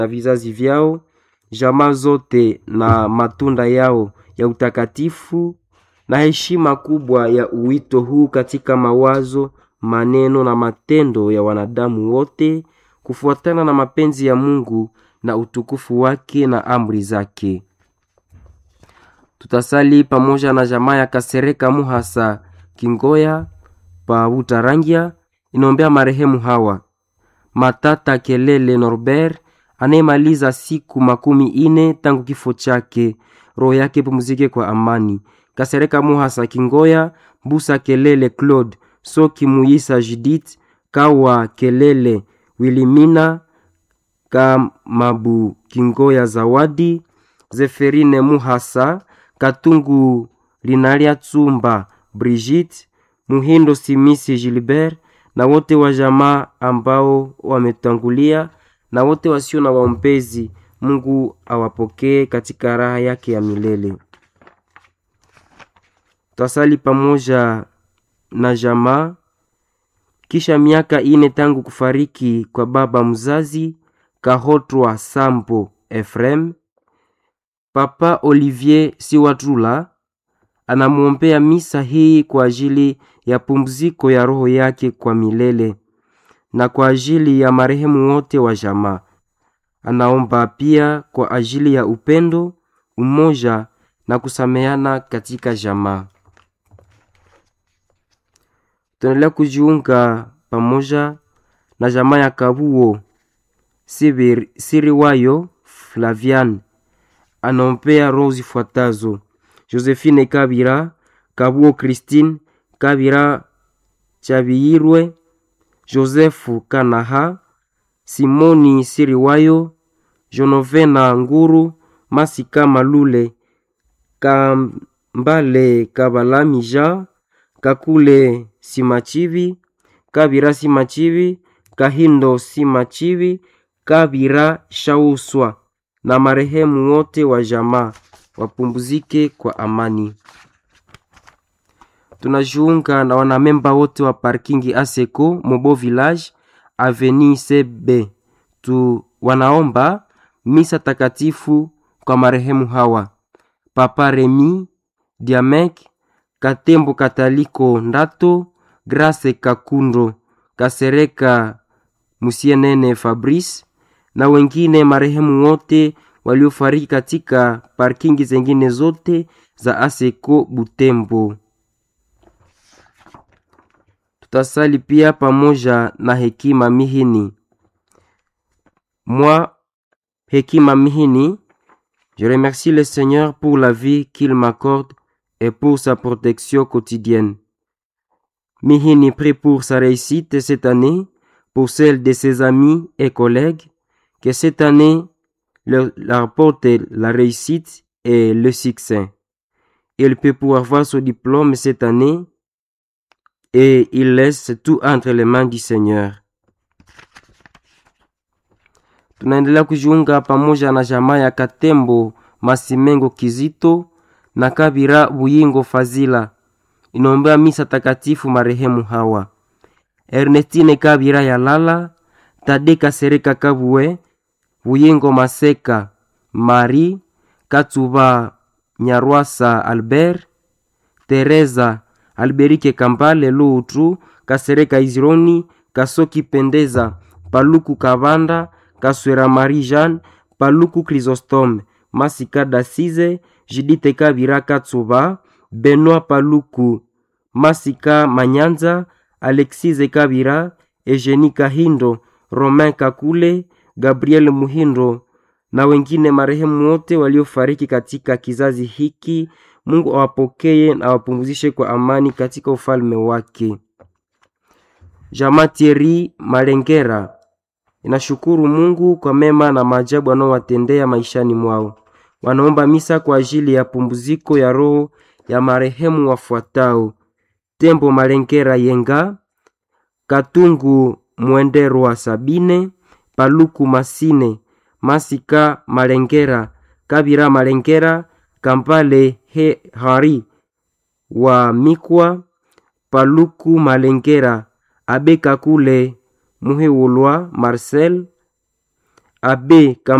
na vizazi vyao, jamaa zote na matunda yao ya utakatifu na heshima kubwa ya uwito huu katika mawazo, maneno na matendo ya wanadamu wote kufuatana na mapenzi ya Mungu na utukufu wake na amri zake. Tutasali pamoja na jamaa ya Kasereka Muhasa Kingoya pa Utarangia inaombea marehemu hawa Matata Kelele Norbert anayemaliza siku makumi ine tangu kifo chake, roho yake pumzike kwa amani. Kasereka Muhasa Kingoya, Mbusa Kelele Claude, Soki Muyisa Judith, Kawa Kelele Wilimina, Kamabu Kingoya Zawadi, Zeferine Muhasa, Katungu Linalia Tsumba Brigitte, Muhindo Simisi Gilbert na wote wa jamaa ambao wametangulia na wote wasio na waombezi. Mungu awapokee katika raha yake ya milele. Twasali pamoja na jamaa kisha miaka ine tangu kufariki kwa baba mzazi Kahotwa Sambo Efrem, Papa Olivier Siwatula anamwombea misa hii kwa ajili ya pumziko ya roho yake kwa milele na kwa ajili ya marehemu wote wa jamaa. Anaomba pia kwa ajili ya upendo, umoja na kusameana katika jamaa. Tunaendelea kujiunga pamoja na jamaa ya Kabuo Sibir, Siriwayo Flavian anaombea roho zifuatazo: Josephine Kabira, Kabuo Christine Kabira Chabiyirwe, Josefu Kanaha, Simoni Siriwayo, Jonovena Nguru, Masika Malule, Kambale Kabalamija, Kakule Simachivi, Kabira Simachivi, Kahindo Simachivi, Kabira Shauswa na marehemu wote wa jamaa wapumzike kwa amani. Tunajiunga na wanamemba wote wa parkingi Aseko Mobo Village Avenue CB tu wanaomba misa takatifu kwa marehemu hawa: Papa Remi Diamek Katembo Kataliko Ndato Grace Kakundo Kasereka Musienene Fabrice na wengine marehemu wote waliofariki katika parkingi zengine zote za Aseko Butembo. Tutasali pia pamoja na Hekima Mihini. Moi, Hekima Mihini, je remercie le Seigneur pour la vie qu'il m'accorde et pour sa protection quotidienne. Mihini prie pour sa réussite cette année, pour celle de ses amis et collègues, que cette année leur apporte la réussite et le succès. Il peut pouvoir voir son diplôme cette année et il laisse tout entre les mains du Seigneur. Tunaendelea kujiunga pamoja na jamaa ya Katembo Masimengo Kizito na Kabira Buyingo Fazila inaombea misa takatifu marehemu hawa: Ernestine Kabira ya Lala, Tade Kasereka Kabue, Buyingo Maseka, Mari Katuba Nyarwasa Albert, Teresa Alberike Kambale Luutru, Kasereka Izironi, Kasoki Pendeza, Paluku Kabanda, Kaswera Marie Jeanne, Paluku Chrysostome, Masika Dasize, Jidite Kabira Katsuba, Benoit Paluku, Masika Manyanza, Alexise Kabira, Eugenie Kahindo, Romain Kakule, Gabriel Muhindo na wengine marehemu wote waliofariki katika kizazi hiki. Mungu awapokee na awapumzishe kwa amani katika ufalme wake. Jamaa Thierry Malengera inashukuru Mungu kwa mema na maajabu anaowatendea maishani mwao. Wanaomba misa kwa ajili ya pumziko ya roho ya marehemu wafuatao: Tembo Malengera Yenga, Katungu Mwenderwa Sabine, Paluku Masine, Masika Malengera, Kabira Malengera, Kampale he Hari wa Mikwa, Paluku Malengera, Abe Kakule Muhewulwa Marcel, Abe